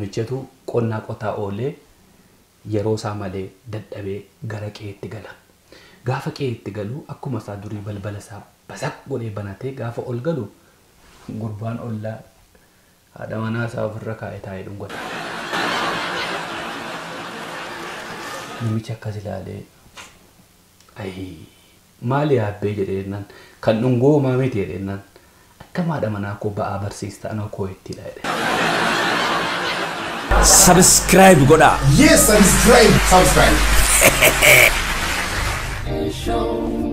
namichatu qonnaa qotaa oolee yeroo isaa malee dadhabee gara qe'eetti gala. Gaafa qe'eetti galu akkuma isaa durii balbala isaa basaq godhee banatee gaafa ol galu gurbaan ollaa haadha manaa isaa ofirra kaa'ee taa'ee dhungata. Namichi akkas ilaalee ayii maali yaabbee jedhee jennaan kan dhungoo homaa miti jedhee jennaan akka haadha manaa koo ba'aa barsiista anoo koo ittidha jedhe. Subscribe godhaa. Yes, subscribe, subscribe. Show